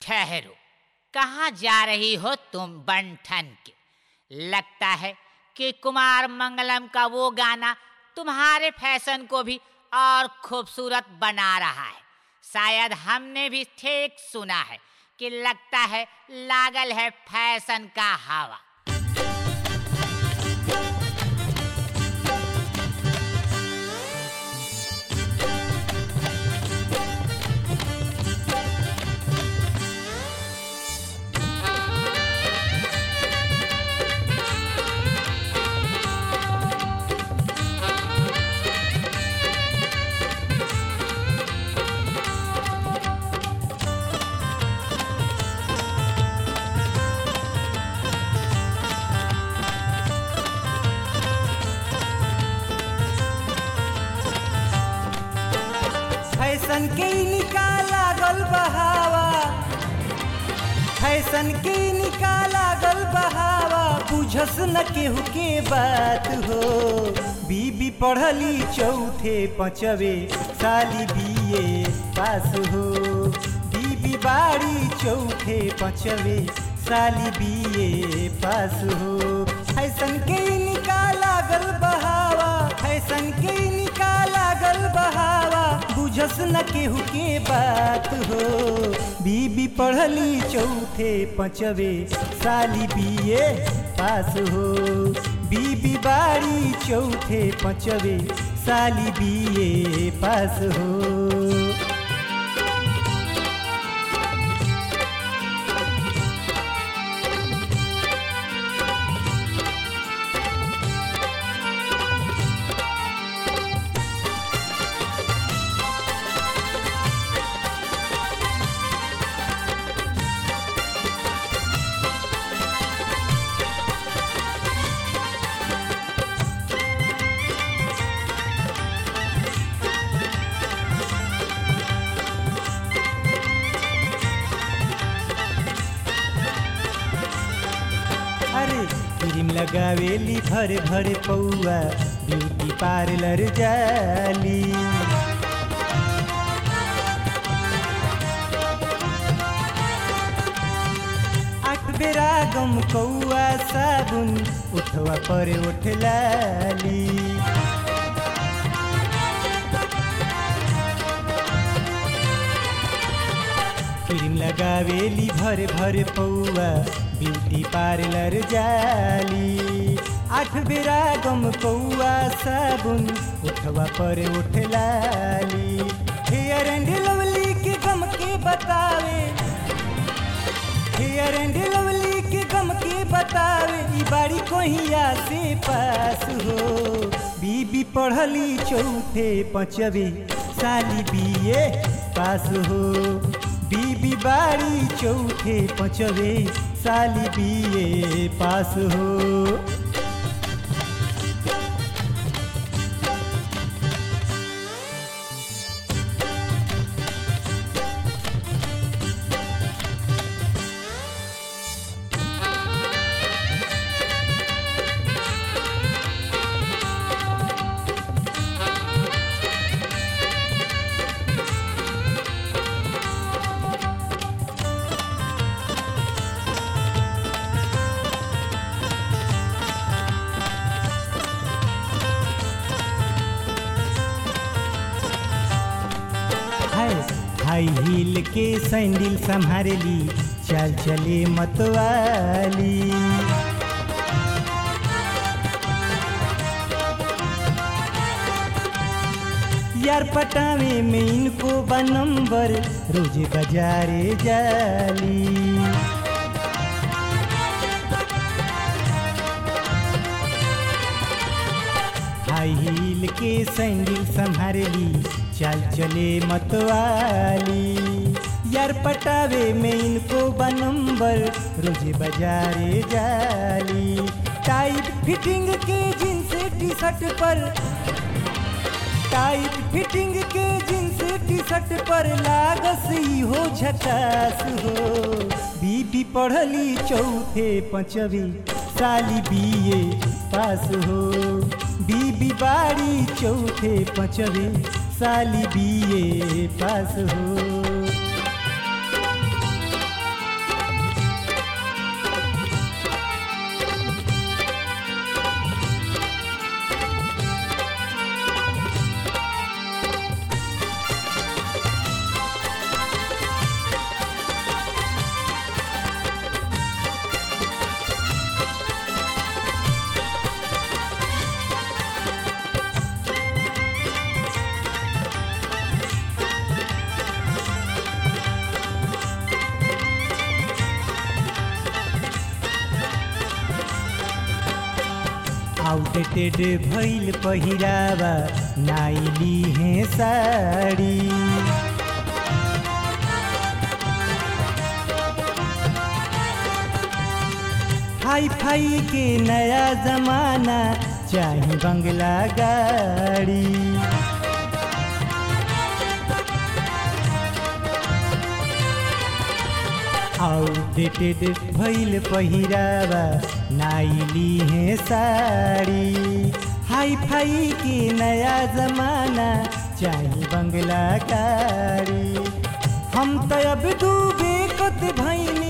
ठहरो कहाँ जा रही हो तुम बंठन के लगता है कि कुमार मंगलम का वो गाना तुम्हारे फैशन को भी और खूबसूरत बना रहा है शायद हमने भी ठीक सुना है कि लगता है लागल है फैशन का हवा फैशन के निकाला गल बहावा फैशन के निकाला गल बहावा बुझस न केहू के बात हो बीबी पढ़ली चौथे पचवे साली बीए पास हो बीबी बाड़ी चौथे पचवे साली बीए पास हो फैशन के निकाला गल बहावा फैशन के निकाला गल बहावा बुझस न केहू के बात हो बीबी पढ़ली चौथे पचवे साली बीए पास हो बीबी बाड़ी चौथे पचवे साली बीए पास हो अरे क्रीम लगावेली भर भर पौआ ब्यूटी पार्लर जाली आठ बेरा गम कौआ साबुन उठवा पर उठ लाली क्रीम लगावेली भर भर पौआ ब्यूटी पार्लर जाली आठ बेरा गम कौआ साबुन उठवा पर उठ लाली हेयर एंड लवली के गम के बतावे हेयर एंड लवली के गम के बतावे ई बाड़ी कोहिया से पास हो बीबी पढ़ली चौथे पचवे साली बीए पास हो बीबी बाड़ी चौथे पचवे साली बीए पास हो हाय हाई हील के सैंडल संभारेली चल चले मतवाली यार पटावे में इनको बनंबर रोज बाजारे जाली हाई हील के सैंडल संभारेली चल चले मतवाली यार पटावे में इनको बनंबर रोज बाजारे जाली टाइट फिटिंग के जींस टी शर्ट पर टाइट फिटिंग के जींस टी शर्ट पर लागस ई हो झटास हो बीबी पढ़ली चौथे पचवी साली बीए पास हो बीबी बाड़ी चौथे पचवे साली बीए पास हो आउटडेटेड भइल पहिरावा नाइली है साड़ी हाई फाई के नया जमाना चाही बंगला गाड़ी आउटडेटेड भइल पहिरावा नाइली है साड़ी हाई फाई के नया जमाना चाही बंगला गाड़ी हम तो अब डूबे कत भैनी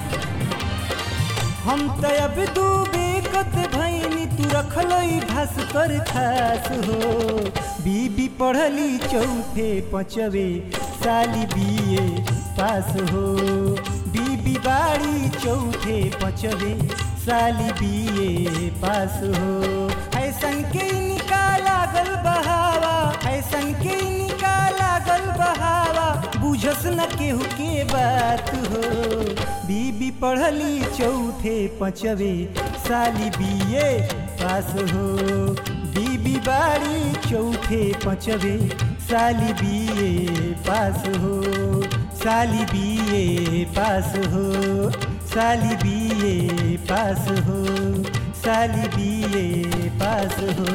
हम तो अब डूबे कत भैनी तू रखलई भास्कर खास हो बीबी पढ़ली चौथे पचवे साली बीए पास हो बीबी बाड़ी चौथे पचवे साली बीए पास हो ऐसन के इनका लागल बहावा ऐसन के इनका लागल बहावा बुझस न केहू के बात हो बीबी पढ़ली चौथे पचवे साली बीए पास हो बीबी बाड़ी चौथे पचवे साली बीए पास हो साली बीए पास हो साली बीए पास हो साली बीए पास हो